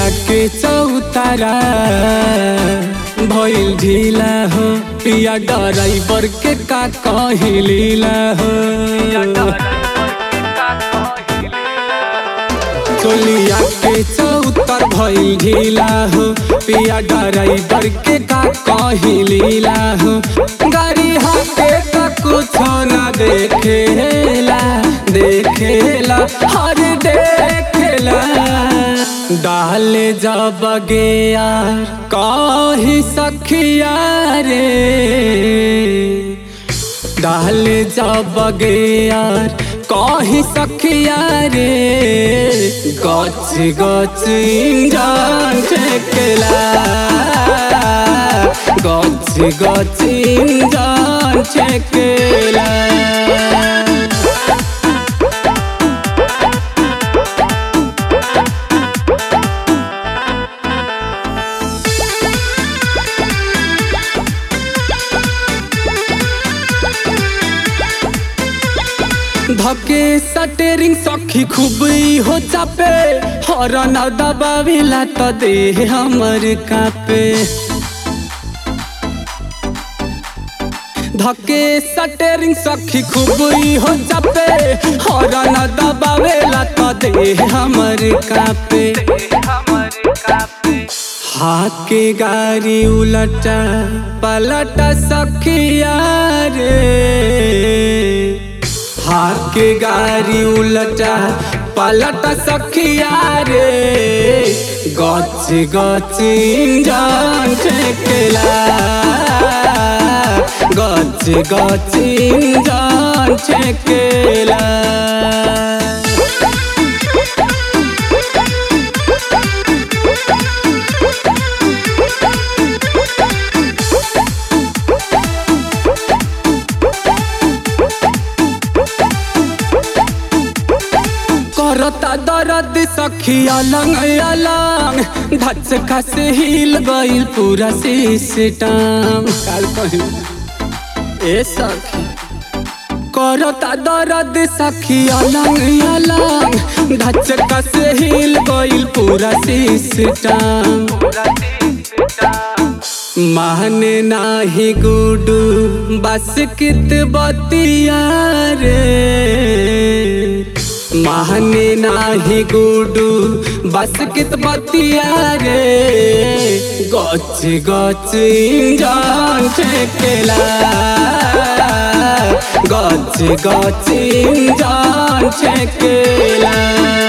के चौतारा भइल ढीला हो पिया ड्राइवर के का कही लीला हो चोलिया के चौतर भइल ढीला हो पिया ड्राइवर के का कही लीला हो गाड़ी हाथे का कुछ ना देखेला देखेला हर देखेला डाल जब गया कही सखिया रे डाल जब गया कही सखिया रे गच गच इंजन छेकला गच गच इंजन छेकला धके सटेरिंग सखी खूब ही हो चापे हरन दबाविला त दे हमर कापे धके सटेरिंग सखी खूब ही हो चापे हरन दबावेला त दे हमर कापे हाके गाड़ी उलटा पलटा सखिया रे हाके गाड़ी उलटा पलटा सखिया रे गच गच इंजन छेकला गच गच इंजन छेकला करता दर्द सखी अलंग अलंग धच खस हिल गइल पूरा सिस्टम काल कही ए सखी करता दर्द सखी अलंग अलंग धच खस हिल गइल पूरा सिस्टम माने नाही गुडू बस कित बतिया रे माने नाही गुडू बस कित बतिया रे गच गच इंजन छेकला गच गच इंजन छेकला